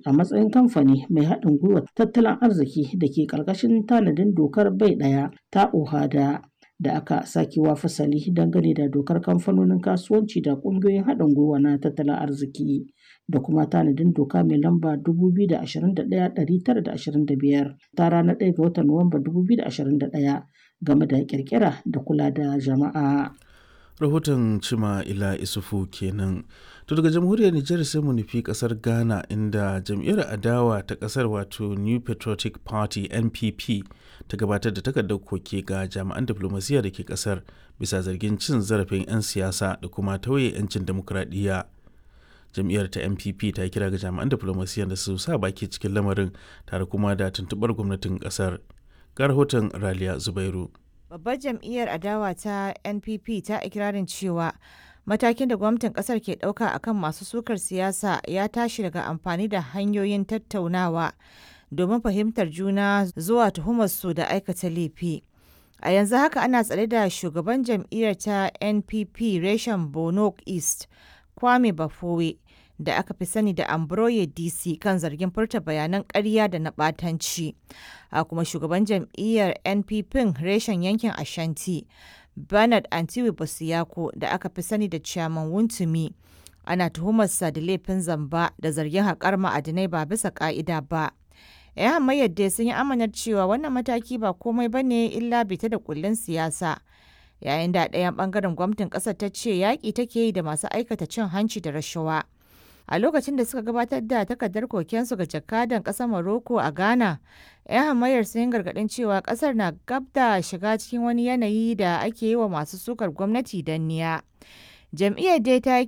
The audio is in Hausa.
a matsayin kamfani mai haɗin gwiwa tattalin arziki da ke ƙarƙashin tanadin dokar bai ɗaya ta OHADA da aka sakewa fasali dangane da dokar kamfanonin kasuwanci da ƙungiyoyin haɗin gwiwa na tattalin arziki da kuma tanadin doka mai lamba 2021-925 ta ranar 1 ga watan Nuwamba 2021 game da ƙirƙira da kula da jama'a. rahoton cima ila isufu kenan to daga jamhuriyar nijar sai mu nufi kasar ghana inda jam'iyyar adawa ta kasar wato new patriotic party npp ta gabatar da takardar koke ga jami'an diflomasiyya da ke kasar bisa zargin cin zarafin 'yan siyasa da kuma tauye 'yancin demokuraɗiyya jam'iyyar ta npp ta kira ga jami'an diflomasiyya da su sa baki cikin lamarin tare kuma da tuntuɓar gwamnatin kasar ga rahoton raliya zubairu Babbar jam'iyyar adawa ta NPP ta ikirarin cewa matakin da gwamnatin kasar ke ɗauka akan masu sukar siyasa ya tashi daga amfani da hanyoyin tattaunawa domin fahimtar juna zuwa tuhumarsu da aikata laifi. A yanzu haka ana tsare da shugaban jam'iyyar ta NPP reshen Bono East, Kwame Bafowe, da aka fi sani da Ambroye DC kan zargin furta bayanan ƙarya da na ɓatanci. A kuma shugaban jam'iyyar NPP reshen yankin Ashanti, Bernard Antiwi Bosiyako da aka fi sani da Chairman Wuntumi. Ana tuhumarsa da laifin zamba da zargin haƙar ma'adinai ba bisa ƙa'ida ba. 'Yan hamayyar dai sun yi amanar cewa wannan mataki ba komai ba ne illa bita da kullun siyasa. Yayin da ɗayan ɓangaren gwamnatin ƙasar ta ce yaƙi take yi da masu aikata cin hanci da rashawa. a lokacin da suka gabatar da takardar kokensu ga jakadan ƙasar Morocco a Ghana. 'Yan hamayar sun gargaɗin cewa ƙasar na gab da shiga cikin wani yanayi da ake yi wa masu sukar gwamnati danniya. Jam'iyyar dai ta